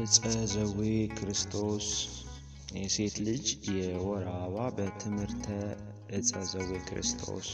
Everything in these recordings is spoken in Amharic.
ዕፀ ዘዌ ክርስቶስ የሴት ልጅ የወር አበባ በትምህርተ ዕፀ ዘዌ ክርስቶስ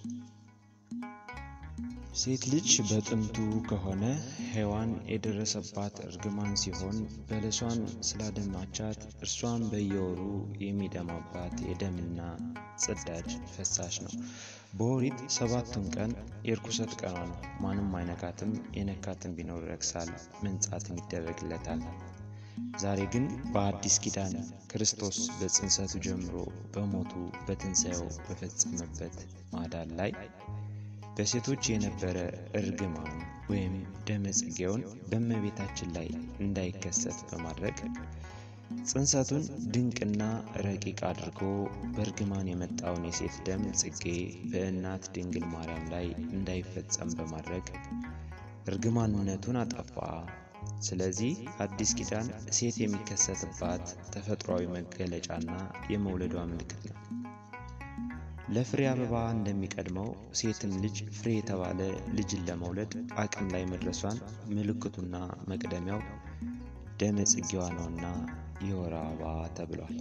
ሴት ልጅ በጥንቱ ከሆነ ሔዋን የደረሰባት እርግማን ሲሆን በለሷን ስላደማቻት እርሷን በየወሩ የሚደማባት የደምና ጽዳጅ ፈሳሽ ነው። በኦሪት ሰባቱን ቀን የርኩሰት ቀኗ ነው። ማንም አይነካትም፣ የነካትም ቢኖር ይረክሳል፣ መንጻትም ይደረግለታል። ዛሬ ግን በአዲስ ኪዳን ክርስቶስ በጽንሰቱ ጀምሮ በሞቱ በትንሣኤው በፈጸመበት ማዳን ላይ በሴቶች የነበረ እርግማን ወይም ደመ ጽጌውን በእመቤታችን ላይ እንዳይከሰት በማድረግ ጽንሰቱን ድንቅና ረቂቅ አድርጎ በእርግማን የመጣውን የሴት ደም ጽጌ በእናት ድንግል ማርያም ላይ እንዳይፈጸም በማድረግ እርግማንነቱን አጠፋ። ስለዚህ አዲስ ኪዳን ሴት የሚከሰትባት ተፈጥሯዊ መገለጫና የመውለዷ ምልክት ነው። ለፍሬ አበባ እንደሚቀድመው ሴትም ልጅ ፍሬ የተባለ ልጅን ለመውለድ አቅም ላይ መድረሷን ምልክቱና መቅደሚያው ደመ ጽጌዋ ነውና የወር አበባ ተብሏል።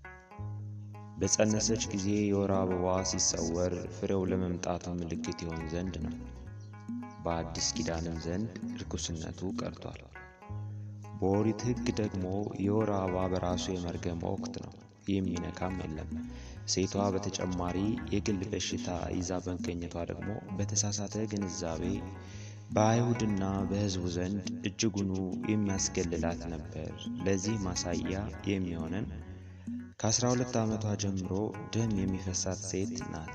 በጸነሰች ጊዜ የወር አበባዋ ሲሰወር ፍሬው ለመምጣቱ ምልክት ይሆን ዘንድ ነው። በአዲስ ኪዳንም ዘንድ ርኩስነቱ ቀርቷል። በኦሪት ሕግ ደግሞ የወር አበባ በራሱ የመርገም ወቅት ነው፣ የሚነካም የለም። ሴቷ በተጨማሪ የግል በሽታ ይዛ በመገኘቷ ደግሞ በተሳሳተ ግንዛቤ በአይሁድና በሕዝቡ ዘንድ እጅጉኑ የሚያስገልላት ነበር። ለዚህ ማሳያ የሚሆነን ከአስራ ሁለት ዓመቷ ጀምሮ ደም የሚፈሳት ሴት ናት።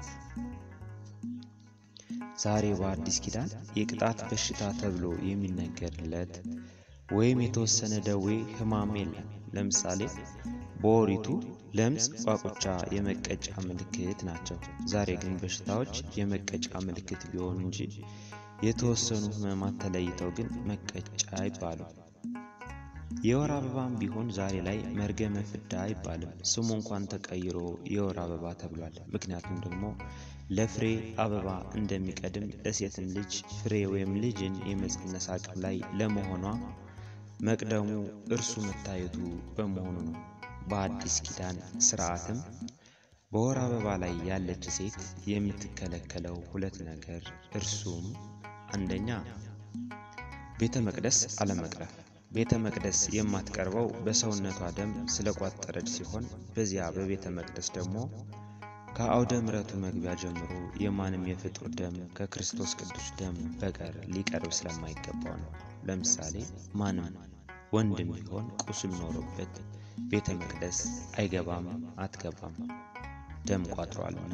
ዛሬ በአዲስ ኪዳን የቅጣት በሽታ ተብሎ የሚነገርለት ወይም የተወሰነ ደዌ ሕማም የለም። ለምሳሌ በኦሪቱ ለምጽ፣ ቋቁቻ የመቀጫ ምልክት ናቸው። ዛሬ ግን በሽታዎች የመቀጫ ምልክት ቢሆኑ እንጂ የተወሰኑ ሕመማት ተለይተው ግን መቀጫ አይባሉም። የወር አበባም ቢሆን ዛሬ ላይ መርገመ ፍዳ አይባልም። ስሙ እንኳን ተቀይሮ የወር አበባ ተብሏል። ምክንያቱም ደግሞ ለፍሬ አበባ እንደሚቀድም ለሴትም ልጅ ፍሬ ወይም ልጅን የመጸነስ አቅም ላይ ለመሆኗ መቅደሙ እርሱ መታየቱ በመሆኑ ነው። በአዲስ ኪዳን ስርዓትም በወር አበባ ላይ ያለች ሴት የምትከለከለው ሁለት ነገር እርሱም አንደኛ ቤተ መቅደስ አለመቅረብ። ቤተ መቅደስ የማትቀርበው በሰውነቷ ደም ስለቋጠረች ሲሆን በዚያ በቤተ መቅደስ ደግሞ ከአውደ ምሕረቱ መግቢያ ጀምሮ የማንም የፍጡር ደም ከክርስቶስ ቅዱስ ደም በቀር ሊቀርብ ስለማይገባው ነው። ለምሳሌ ማንም ወንድም ቢሆን ቁስል ኖሮበት ቤተ መቅደስ አይገባም፣ አትገባም፣ ደም ቋጥሯልና።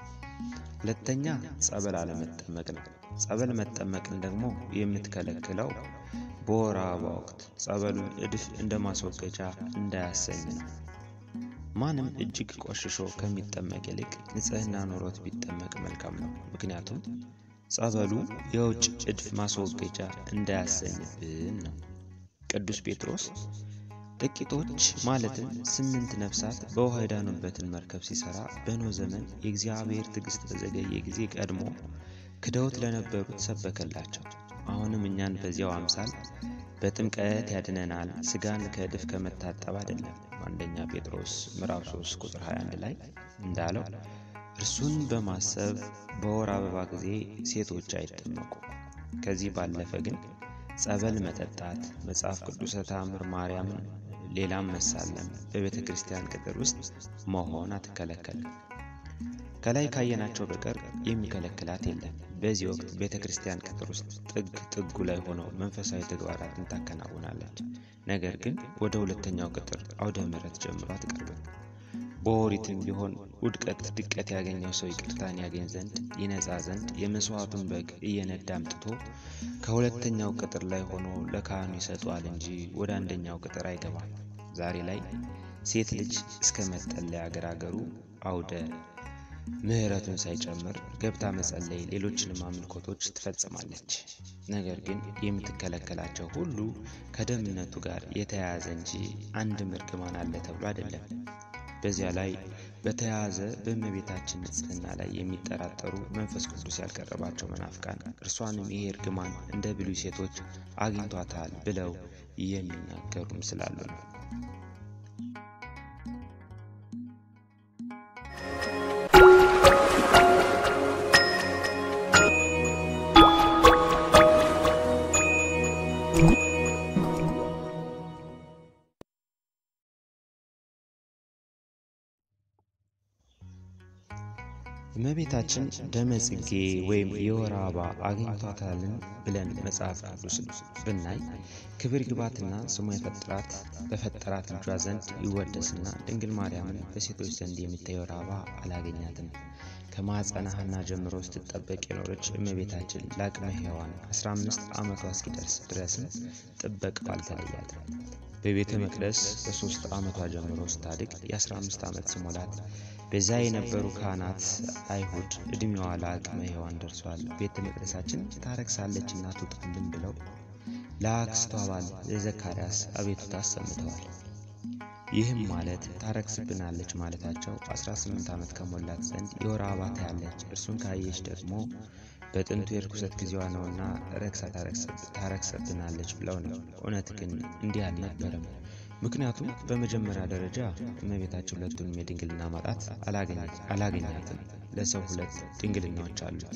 ሁለተኛ ጸበል አለመጠመቅ ነው። ጸበል መጠመቅን ደግሞ የምትከለክለው በወር አበባ ወቅት ጸበሉን እድፍ እንደ ማስወገጃ እንዳያሰኝ ነው። ማንም እጅግ ቆሽሾ ከሚጠመቅ ይልቅ ንጽሕና ኖሮት ቢጠመቅ መልካም ነው። ምክንያቱም ጸበሉ የውጭ እድፍ ማስወገጃ እንዳያሰኝብን ነው። ቅዱስ ጴጥሮስ ጥቂቶች ማለትም ስምንት ነፍሳት በውሃ የዳኑበትን መርከብ ሲሰራ በኖህ ዘመን የእግዚአብሔር ትዕግሥት በዘገየ ጊዜ ቀድሞ ክደውት ለነበሩት ሰበከላቸው። አሁንም እኛን በዚያው አምሳል በጥምቀት ያድነናል፣ ሥጋን ከእድፍ ከመታጠብ አይደለም። አንደኛ ጴጥሮስ ምዕራፍ 3 ቁጥር 21 ላይ እንዳለው እርሱን በማሰብ በወር አበባ ጊዜ ሴቶች አይጠመቁ። ከዚህ ባለፈ ግን ጸበል መጠጣት፣ መጽሐፍ ቅዱሰ ተአምር ማርያምን፣ ሌላም መሳለም በቤተ ክርስቲያን ቅጥር ውስጥ መሆን አትከለከልም። ከላይ ካየናቸው በቀር የሚከለክላት የለም። በዚህ ወቅት ቤተ ክርስቲያን ቅጥር ውስጥ ጥግ ጥጉ ላይ ሆነው መንፈሳዊ ተግባራትን ታከናውናለች። ነገር ግን ወደ ሁለተኛው ቅጥር አውደ ምሕረት ጀምሮ አትቀርብም። በኦሪትም ቢሆን ውድቀት ድቀት ያገኘው ሰው ይቅርታን ያገኝ ዘንድ ይነጻ ዘንድ የመስዋዕቱን በግ እየነዳ አምጥቶ ከሁለተኛው ቅጥር ላይ ሆኖ ለካህኑ ይሰጠዋል እንጂ ወደ አንደኛው ቅጥር አይገባም። ዛሬ ላይ ሴት ልጅ እስከ መጠለያ አገራገሩ አውደ ምሕረቱን ሳይጨምር ገብታ መጸለይ፣ ሌሎችንም አምልኮቶች ትፈጽማለች። ነገር ግን የምትከለከላቸው ሁሉ ከደምነቱ ጋር የተያያዘ እንጂ አንድም እርግማን አለ ተብሎ አይደለም። በዚያ ላይ በተያያዘ በእመቤታችን ንጽሕና ላይ የሚጠራጠሩ መንፈስ ቅዱስ ያልቀረባቸው መናፍቃን እርሷንም ይሄ እርግማን እንደ ብሉይ ሴቶች አግኝቷታል ብለው የሚናገሩም ስላሉ ነው። እመቤታችን ደመ ጽጌ ወይም የወር አበባ አግኝቷታልን ብለን መጽሐፍ ቅዱስን ብናይ ክብር ይግባትና ስሙ የፈጠራት በፈጠራት ልጇ ዘንድ ይወደስና ድንግል ማርያምን በሴቶች ዘንድ የሚታይ የወር አበባ አላገኛትም። ከማኅፀነ ሐና ጀምሮ ስትጠበቅ የኖረች እመቤታችን ለአቅመ ሔዋን 15 ዓመቷ እስኪደርስ ድረስም ጥበቃው አልተለያትም። በቤተ መቅደስ በሦስት ዓመቷ ጀምሮ ስታድግ የ15 ዓመት ስሞላት በዛ የነበሩ ካህናት አይሁድ ዕድሜዋ ለአቅመ ሔዋን ደርሷል፣ ቤተ መቅደሳችን ታረክሳለች እና ትውጣልን ብለው ለአክስቷ ባል ለዘካርያስ አቤቱታ አሰምተዋል። ይህም ማለት ታረክስብናለች ማለታቸው 18 ዓመት ከሞላት ዘንድ የወር አበባ ታያለች፣ እርሱን ካየች ደግሞ በጥንቱ የርኩሰት ጊዜዋ ነውና ረክሳ ታረክሰብናለች ብለው ነው። እውነት ግን እንዲህ አልነበረም። ምክንያቱም በመጀመሪያ ደረጃ እመቤታችን ሁለቱንም የድንግልና ማጣት አላገኛትም። ለሰው ሁለት ድንግልናዎች አሉት።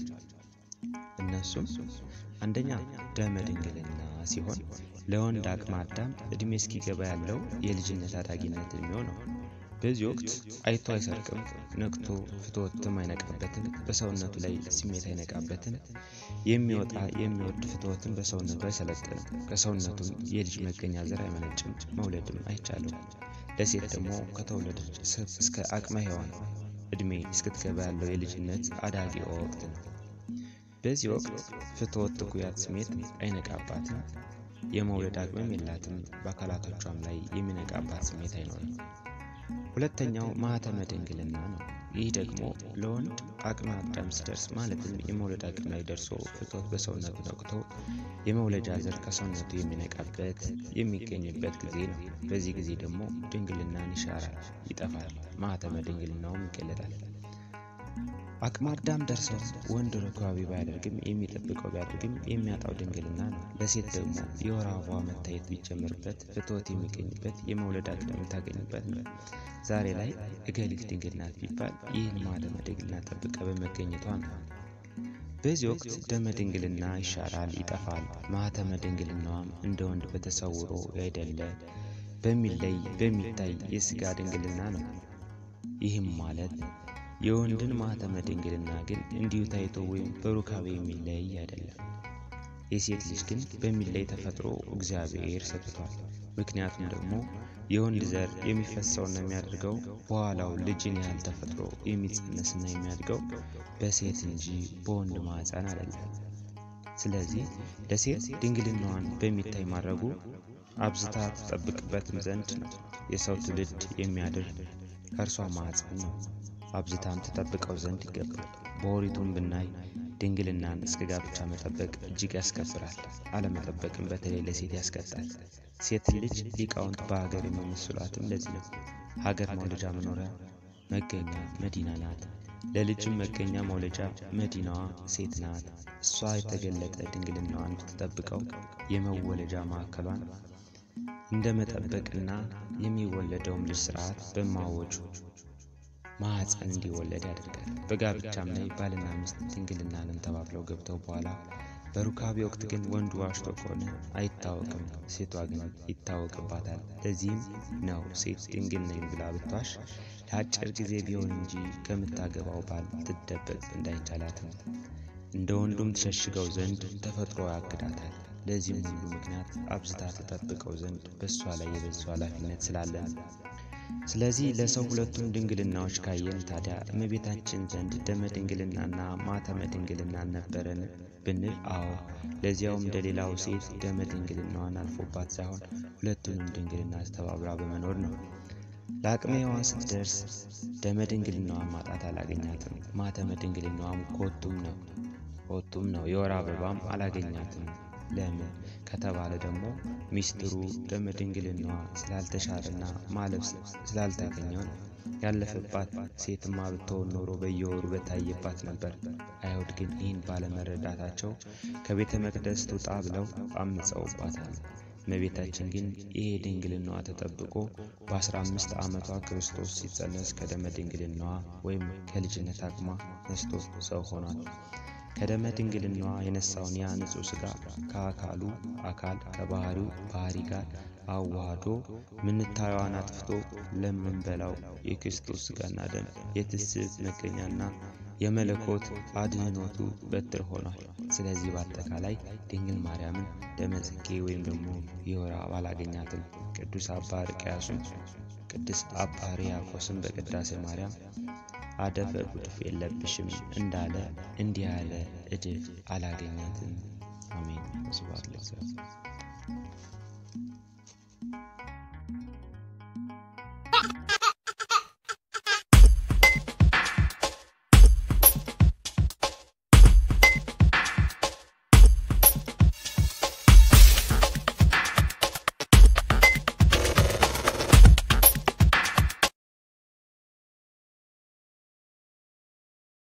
እነሱም አንደኛ ደመ ድንግልና ሲሆን ለወንድ አቅመ አዳም ዕድሜ እስኪገባ ያለው የልጅነት አዳጊነት ዕድሜው ነው። በዚህ ወቅት አይቶ አይሰርቅም፣ ነቅቶ ፍትወትም አይነቃበትም፣ በሰውነቱ ላይ ስሜት አይነቃበትም። የሚወጣ የሚወድ ፍትወትም በሰውነቱ አይሰለጥንም፣ ከሰውነቱም የልጅ መገኛ ዘር አይመነጭም፣ መውለድም አይቻለውም። ለሴት ደግሞ ከተወለደች እስከ አቅመ ሔዋን ዕድሜ እስክትገባ ያለው የልጅነት አዳጊ ወቅት ነው። በዚህ ወቅት ፍትወት ትኩያት ስሜት አይነቃባትም፣ የመውለድ አቅምም የላትም፣ በአካላቶቿም ላይ የሚነቃባት ስሜት አይኖርም። ሁለተኛው ማኅተመ ድንግልና ነው። ይህ ደግሞ ለወንድ አቅመ አዳም ሲደርስ ማለትም የመውለድ አቅም ላይ ደርሶ ፍትወት በሰውነቱ ነቅቶ የመውለጃ ዘር ከሰውነቱ የሚነቃበት የሚገኝበት ጊዜ ነው። በዚህ ጊዜ ደግሞ ድንግልናን ይሻራል፣ ይጠፋል፣ ማኅተመ ድንግልናውም ይገለጣል። አቅመ አዳም ደርሰው ወንድ ርኳቢ ባያደርግም የሚጠብቀው ቢያደርግም የሚያጣው ድንግልና ነው። ለሴት ደግሞ የወር አበባዋ መታየት ቢጀምርበት ፍትወት የሚገኝበት የመውለድ አቅም የምታገኝበት ነው። ዛሬ ላይ እገሊት ድንግል ናት ቢባል ይህን ማኅተመ ድንግልና ጠብቃ በመገኘቷ ነው። በዚህ ወቅት ደመ ድንግልና ይሻራል፣ ይጠፋል። ማኅተመ ድንግልናዋም እንደ ወንድ በተሰውሮ ያይደለ በሚለይ በሚታይ የሥጋ ድንግልና ነው። ይህም ማለት የወንድን ማኅተመ ድንግልና ግን እንዲሁ ታይቶ ወይም በሩካቤ የሚለይ አይደለም። የሴት ልጅ ግን በሚለይ ተፈጥሮ እግዚአብሔር ሰጥቷል። ምክንያቱም ደግሞ የወንድ ዘር የሚፈሰውና የሚያደርገው በኋላው ልጅን ያህል ተፈጥሮ የሚጸነስና የሚያድገው በሴት እንጂ በወንድ ማኅፀን አይደለም። ስለዚህ ለሴት ድንግልናዋን በሚታይ ማድረጉ አብዝታ ትጠብቅበትም ዘንድ ነው። የሰው ትውልድ የሚያድር ከእርሷ ማኅፀን ነው። አብዝታም ተጠብቀው ዘንድ ይገባል። በኦሪቱም ብናይ ድንግልናን እስከ ጋብቻ መጠበቅ እጅግ ያስከብራል። አለመጠበቅም በተለይ ለሴት ያስቀጣል። ሴት ልጅ ሊቃውንት በሀገር የሚመስሏትም ለዚህ ነው። ሀገር መውለጃ መኖሪያ መገኛ መዲና ናት። ለልጅም መገኛ መውለጃ መዲናዋ ሴት ናት። እሷ የተገለጠ ድንግልናዋን ብትጠብቀው የመወለጃ ማዕከሏን እንደ መጠበቅና የሚወለደውም ልጅ ስርዓት በማወጁ ማኅፀን እንዲወለድ ያደርጋል። በጋብቻም ላይ ባልና ሚስት ድንግልናንም ተባብለው ገብተው በኋላ በሩካቤ ወቅት ግን ወንዱ ዋሽቶ ከሆነ አይታወቅም፣ ሴቷ ግን ይታወቅባታል። ለዚህም ነው ሴት ድንግል ነኝ ብላ ብትዋሽ ለአጭር ጊዜ ቢሆን እንጂ ከምታገባው ባል ትደበቅ እንዳይቻላትም እንደ ወንዱም ትሸሽገው ዘንድ ተፈጥሮ ያግዳታል። ለዚህም ሁሉ ምክንያት አብዝታ ተጠብቀው ዘንድ በእሷ ላይ የበዙ ኃላፊነት ስላለ ነው። ስለዚህ ለሰው ሁለቱም ድንግልናዎች ካየን ታዲያ እመቤታችን ዘንድ ደመ ድንግልናና ማኅተመ ድንግልና ነበረን ብንል፣ አዎ ለዚያውም እንደ ሌላው ሴት ደመ ድንግልናዋን አልፎባት ሳይሆን ሁለቱንም ድንግልና ተባብራ በመኖር ነው። ለአቅመ ሔዋን ስትደርስ ደመ ድንግልናዋን ማጣት አላገኛትም። ማኅተመ ድንግልናዋም ከወቱም ነው ከወቱም ነው። የወር አበባም አላገኛትም። ለምን ከተባለ ደግሞ ሚስጥሩ ደመ ድንግልናዋ ስላልተሻረና ማለፍ ስላልታገኘው ነው። ያለፈባት ሴትማ ብትሆን ኖሮ በየወሩ በታየባት ነበር። አይሁድ ግን ይህን ባለመረዳታቸው ከቤተ መቅደስ ትውጣ ብለው አምፀውባታል። እመቤታችን ግን ይሄ ድንግልናዋ ተጠብቆ በ15 ዓመቷ ክርስቶስ ሲጸነስ ከደመ ድንግልናዋ ወይም ከልጅነት አቅሟ ነስቶ ሰው ሆኗል። ከደመ ድንግልናዋ የነሳውን ያ ንጹሕ ሥጋ ከአካሉ አካል ከባህሪው ባህሪ ጋር አዋህዶ ምንታየዋን አጥፍቶ ለምንበላው የክርስቶስ ሥጋና ደም የትስብእት መገኛና የመለኮት አድህኖቱ በትር ሆኗል። ስለዚህ በአጠቃላይ ድንግል ማርያምን ደመ ጽጌ ወይም ደግሞ የወር አበባ አላገኛትም። ቅዱስ አባ ሕርያቆስም ቅዱስ አባ ሕርያቆስም በቅዳሴ ማርያም አደፈ ጉድፍ የለብሽም እንዳለ እንዲህ ያለ እድፍ አላገኛትም። አሜን። ስብሐት ለእግዚአብሔር።